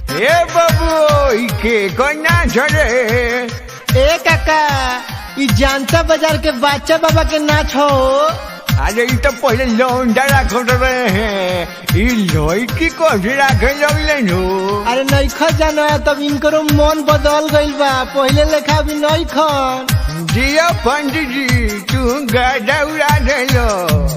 ए बाबू के कन्या छे ए काका ई जानता बाजार के बादशाह बाबा के नाच हो अरे ई तो पहले लौंडा रखत रहे ई लड़की कभी रखे लगले नु अरे नईखा जाना तब इनकरो मन बदल गइल बा पहिले लेखा भी नईखन जिया पंडित जी तू गाड़ा उड़ा देलो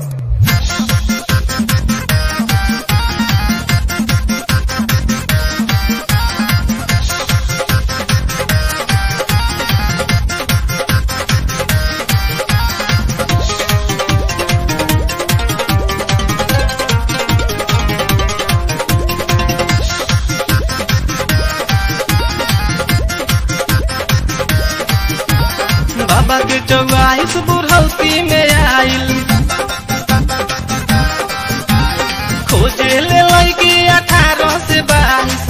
बाबा के चौवाइस बुढ़ौती में आइल खोजे ले लड़की अठारह से बाईस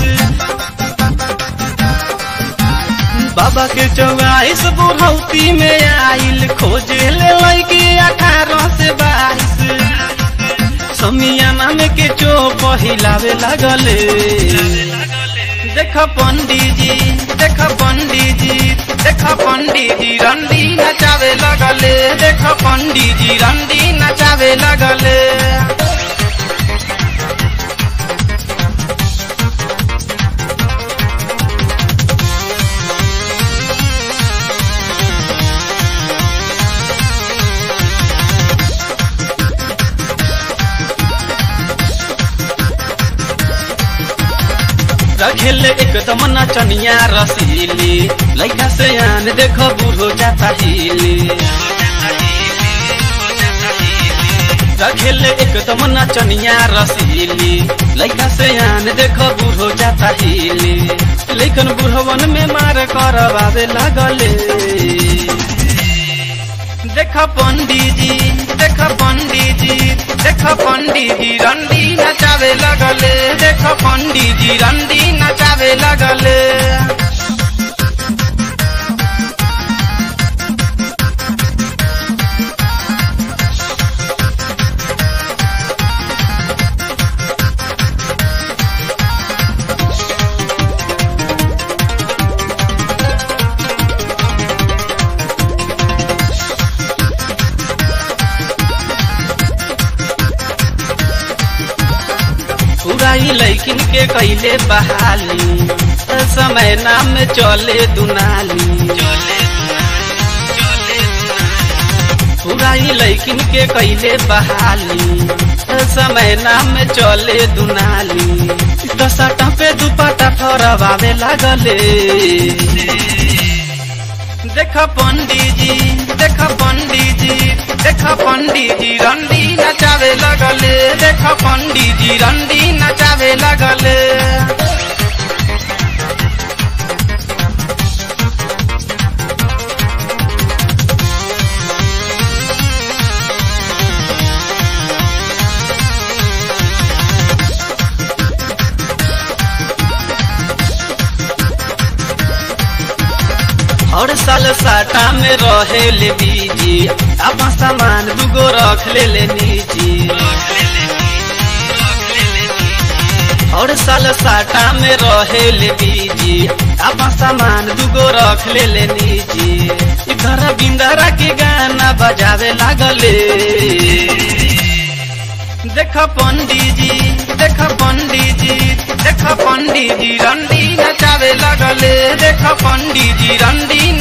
बाबा के चौवाइस बुढ़ौती में आइल खोजे ले लड़की अठारह से बाईस समियाना में के चो पहिलावे लगले देख पंडित जी देख पंडित जी देख पंडित जी रंडी नचावे लगले देख पंडित जी रंडी नचावे लगले रखेले एकदम नचनिया रसीली लैका से आन देखो बूढ़ो जाता हिली रखेले एकदम नचनिया रसीली लैका से आन देखो बूढ़ो जाता हिली लेकिन बूढ़वन में मार करवावे लगले देख पंडित जी देख पंडित जी देख पंडित जी रंडी नचावे लगले देख पंडित जी रंडी नचावे लगले उड़ाई लैकिन के कैले बहाली समय नाम में चले दुनाली उड़ाई लैकिन के कैले बहाली समय नाम में चले दुनाली दसटा पे दुपट्टा फरवावे लगले देख पंडित जी देख पंडित जी देख पंडित जी रंडी नचावे लगले देख पंडित जी रंडी नचावे लगले हर साल साटा में रहे ले बीजी अब सामान दुगो रख ले ले निजी हर साल साटा में रहे ले बीजी अब सामान दुगो रख ले ले निजी इधर बिंदरा के गाना बजावे लागले देख पंडित जी देख पंडित जी देख पंडित जी रंडी नचावे लगले देख पंडित जी रंडी